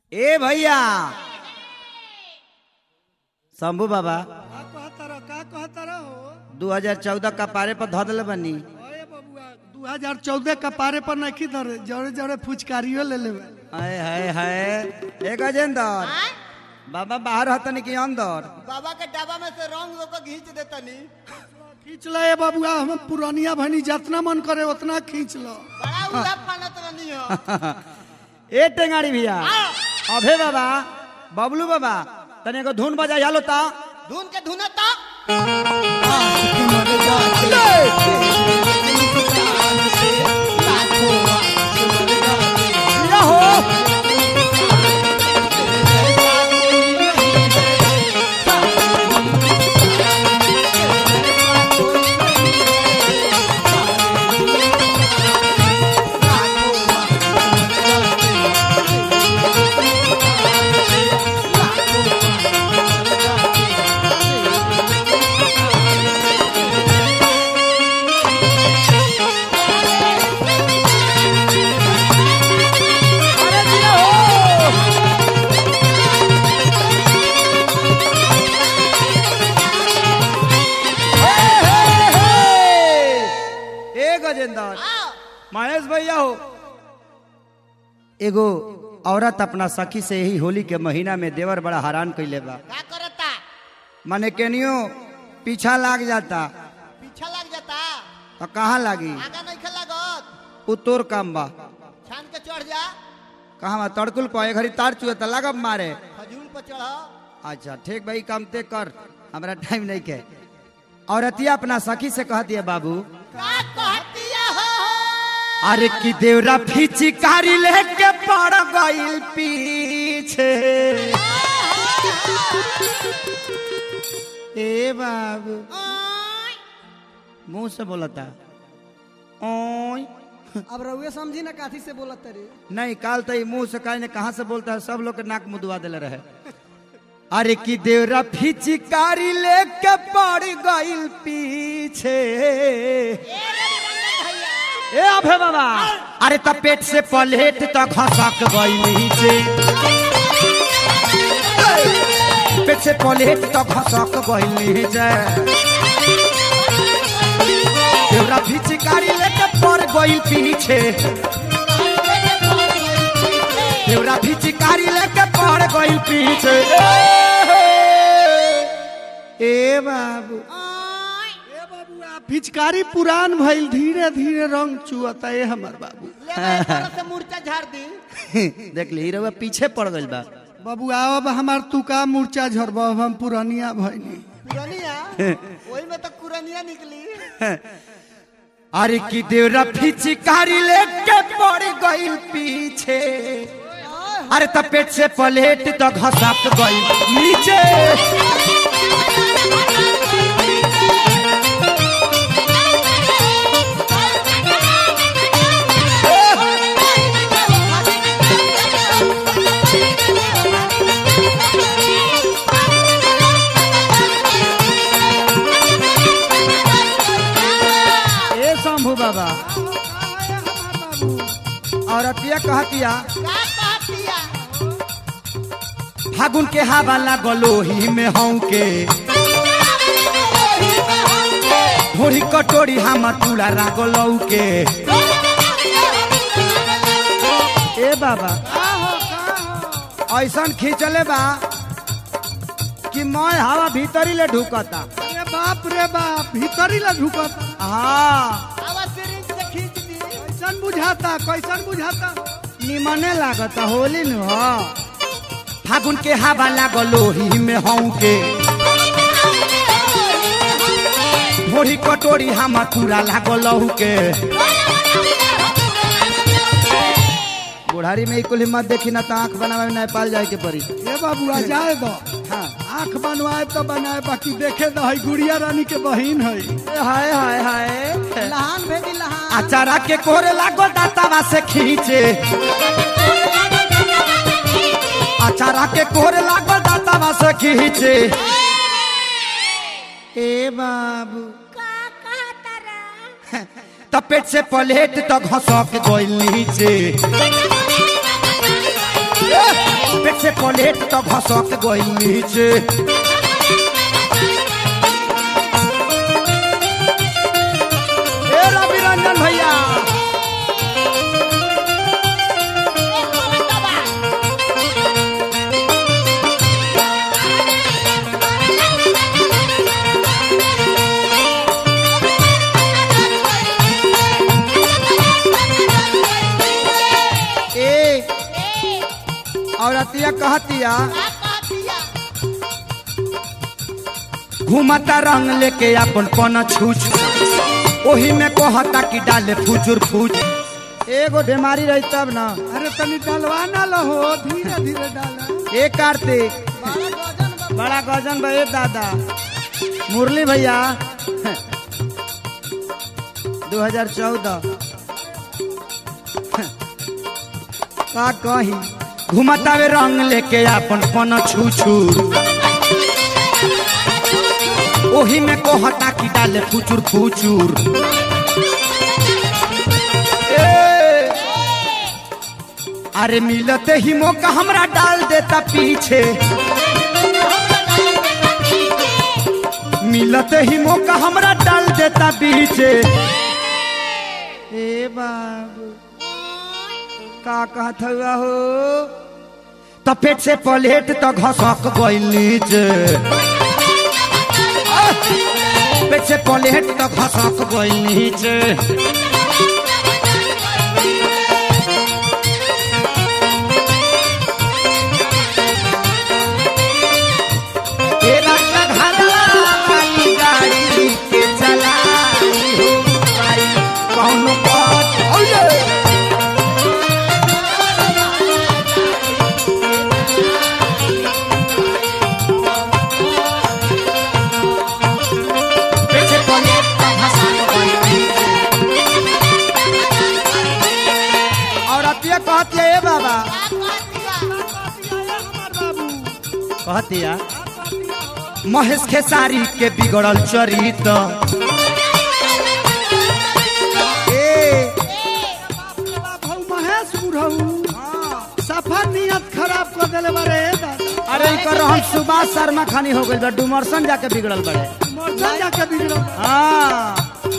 ए भैया शंभू बाबा का कहता रहो का कहता रहो 2014 का पारे पर धो दिले बनी अरे बबुआ 2014 का पारे पर नहीं धरे जड़े जड़े फुचकारियो ले लेवे हाय हाय हाय ए गजेंद्र बाबा बाहर हतनी कि अंदर बाबा के डब्बा में से रंग लोग घींच देतनी खींच लो ये बबुआ हम पुरानिया भनी जितना मन करे उतना खींच लो बड़ा उड़ा पानत रहनी हो ए टेंगाड़ी भैया अभे बाबा बबलू बाबा तने एगो धुन बजा यालो ता धुन के धुना तो या हो अरे दिया हो हे, हे, हे। ए गजेंद्र महेश भैया हो एगो औरत अपना सखी से ही होली के महीना में देवर बड़ा हैरान कैले बा का करता माने केनियो पीछा लाग जाता पीछा लग जाता तो कहाँ लागी आगा नहीं खेल लागत उ तोर काम बा छान के चढ़ जा कहाँ बा तड़कुल पे घड़ी तार चुए तो लागब मारे खजूर पर चढ़ अच्छा ठीक भाई काम ते कर हमरा टाइम नहीं के औरतिया अपना सखी से कहती है बाबू का कहतिया हो अरे की देवरा फिचिकारी लेके पड़ गइल पीछे ए बाबू मुंह से बोलता ओय अब रउए समझी ना काथी से बोलत रे नहीं काल तो ये मुंह से काहे ने कहा से बोलता है सब लोग के नाक मुदवा दिले रहे अरे की देवरा फिचिकारी लेके पड़ गइल पीछे ए अभे बाबा अरे त पेट से पलेट त घसक गई नीचे पेट से पलेट त घसक गई नीचे देवरा फिचकारी लेके पड़ गई पीछे देवरा फिचकारी लेके पड़ गई पीछे ए बाबू ए बबुआ पिचकारी पुरान भइल धीरे धीरे रंग चुअता ए हमर बाबू ले भाई तरह से मूर्छा झाड़ दी देख ली हीरो पीछे पड़ गइल बा बबुआ अब हमार तुका मूर्छा झरब अब हम पुरानिया भइनी पुरानिया वही में तो कुरनिया निकली अरे की देवरा फिचकारी लेके पड़ गइल पीछे अरे त पेट से पलेट त घसक गइल नीचे ए शंभू बाबा औरतिया कहतिया का कहतिया फागुन के हवा लागलो ही में हूँ के ढोरी कटोरी हम टूला रागलौ के ए बाबा ऐसन खींचले बा कि मैं हवा भीतरी ले ढुकता अरे बाप रे बाप भीतरी ला ढुकत हाँ आवा सिरिंज से खींच दी कैसन बुझाता कैसन बुझाता निमने लागता होली नु हो फागुन के हवा लागलो ही में हूँ के ढोरी कटोरी हम टूला लागलौ के बुढ़ारी में ई कुल हिम्मत देखी ना तो आंख बनावे में नेपाल जाए के पड़ी ए बबुआ जाए दो हाँ आंख बनवाए तो बनाए बाकी देखे दो है गुड़िया रानी के बहिन है हाय हाय हाय लहान भेदी लहान अचारा के कोरे लागो दातावा से खींचे अचारा के कोरे लागो दातावा से खींचे ए बाबू त पेट से पलेट तो घसक गइल नीचे पेट से प्लेट तो घसक गई नीचे ए रवि रंजन भैया ए औरतिया कहतिया घूमता रंग लेके अपन पन छूछ ओही में कहता कि डाले फुजुर फूज एगो बीमारी रही तब ना अरे तनी डलवा ना लहो धीरे धीरे डाला ए कार्तिक बड़ा गजन बे दादा मुरली भैया 2014 का कही घुमतावे रंग लेके अपन पन छू छू ओही में कहता कि डाले फुचुर फुचुर ए, अरे मिलते ही मौका हमरा डाल देता पीछे मिलते ही मौका हमरा डाल देता पीछे ए बाबू का कहत हुआ हो तो पेट से प्लेट तो घसक गइल नीचे आह! पेट से प्लेट तो घसक गइल नीचे तेरा घरवा वाली गाड़ी के चलाई हो भाई कौन बात ओले पीछे पलेट का भाषा और अतिया कहती है ए बाबा कहतिया महेश खेसारी के बिगड़ल चरित्र ए भाऊ महेश बुढ़ऊ सफा नियत खराब कर देले बारे दादा अरे इनकर रहन सुभाष शर्मा खानी हो गइल बा डुमरसन जाके बिगड़ल बड़े मोरचा जाके बिगड़ल हाँ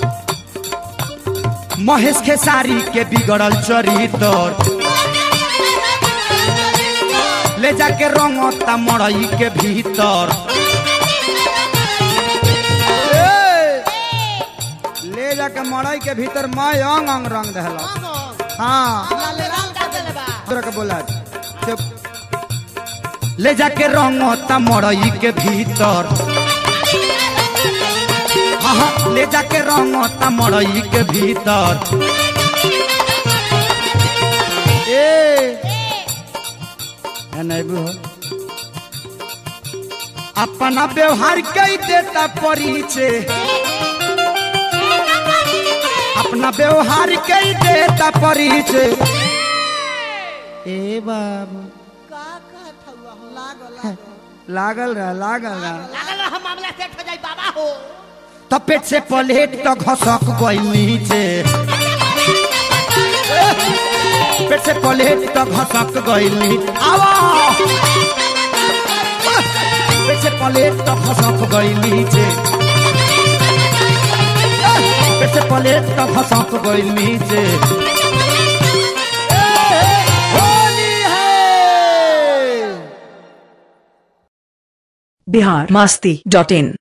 महेश खेसारी के बिगड़ल चरित्र ले जाके रंगता मड़ई के भीतर ए! ले जाके मड़ई के भीतर मैं अंग अंग रंग दहला हाँ तोरा के बोला चुप ले जाके रंगता मड़ई के भीतर हाँ हाँ, ले जाके रंगता मड़ई के भीतर ए है नहीं भी हो अपना व्यवहार कई देता परिचय अपना व्यवहार कई देता परिचय ए बाबू लागल रहा लागल रहा तो पेट से प्लेट तो घसक गई नीचे पेट से प्लेट तो घसक गई नीचे आवा पेट से प्लेट तो घसक गई नीचे पेट से प्लेट तो घसक गई नीचे होली है बिहार मस्ती डॉट इन